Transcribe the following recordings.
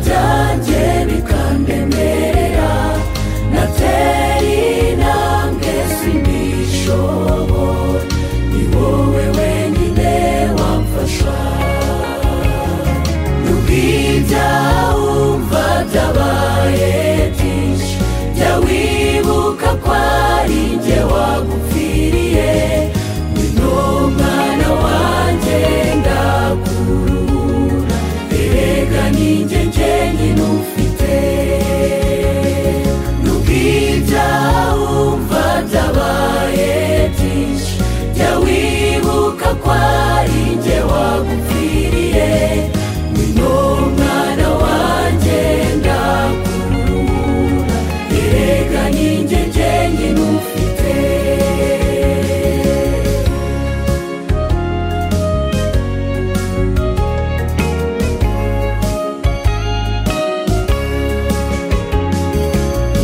byanjye bikandemerera natera intambwe simbishobora ni wowe wenyine wamfasha n'ubwibya wumva byabaye byinshi jya wibuka ko ari njye wagupfiriye ngwino mwana wanjye ndakuruhura erega ninjye njyenyine ufite n'ubwibya wumva byabaye byinshi jya wibuka ko ari njye wagupfiriye ngwino mwana wanjye ndakuruhura erega ninjye njyenyine ufite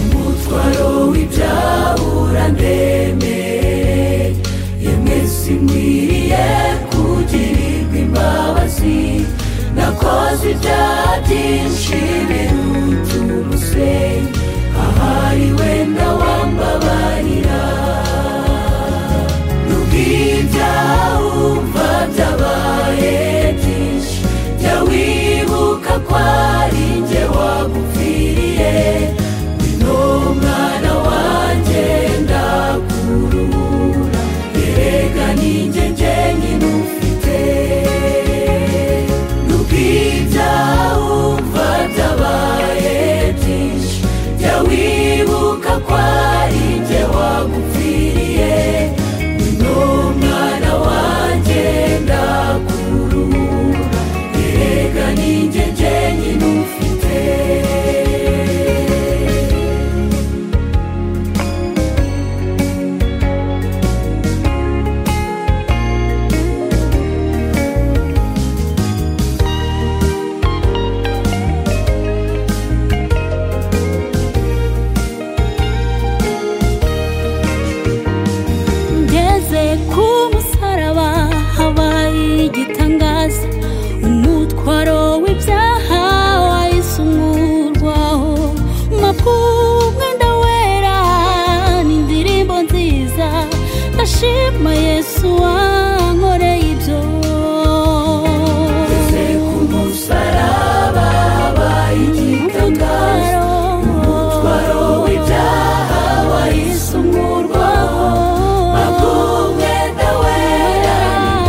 umutwaro w'ibyaha urandemereye yemwe sinkwiriye kugirirwa imbabazi nakoze ibyaha byinshi biruta umusenyi ahari wenda wambabarira n'ubwibyaha wumva byabaye byinshi jya wibuka ko ari njye wagupfiriye ngwino mwana wanjye ndakuruhura erega ninjye njyenyine ufite n'ubwibyaha wumva byabaye byinshi jya wibuka ko ari njye wagupfiriye ngwino mwana wanjye ndakuruhura erega ninjye njyenyine ufite ngeze ku musaraba habaye igitangaza umutwaro w'ibyaha wahise umurwaho mapfu mwenda wera ni indirimbo nziza ndashima yesu wankoreye ibyo Ngeze ku musaraba habaye igitangaza umutwaro w'ibyaha wahise umurwaho abw'umwenda wera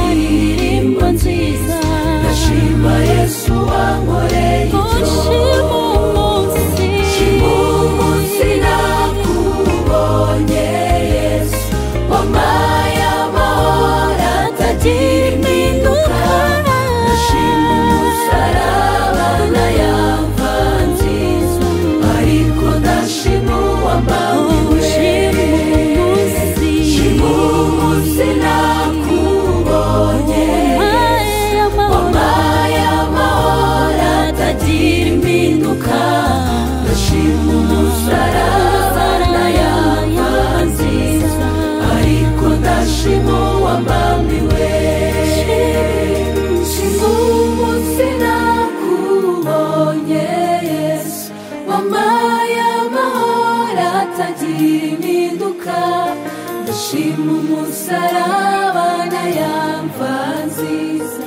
n'indirimbo nziza ndashima yesu wankoreye ibyo shima umunsi nakubonye yesu wampaye amahoro atagira impinduka ndashima umusaraba na ya mva nziza ariko ndashima uwambawe shima umunsi nakubonye yesu wampaye amahoro atagira impinduka ndashima umusaraba na ya mva nziza ariko ndashima uwambambiwe shima umunsi nakubonye yesu wampaye amahoro atagira impinduka ndashima umusaraba na ya mva nziza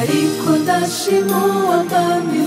ariko ndashima uwambambiwe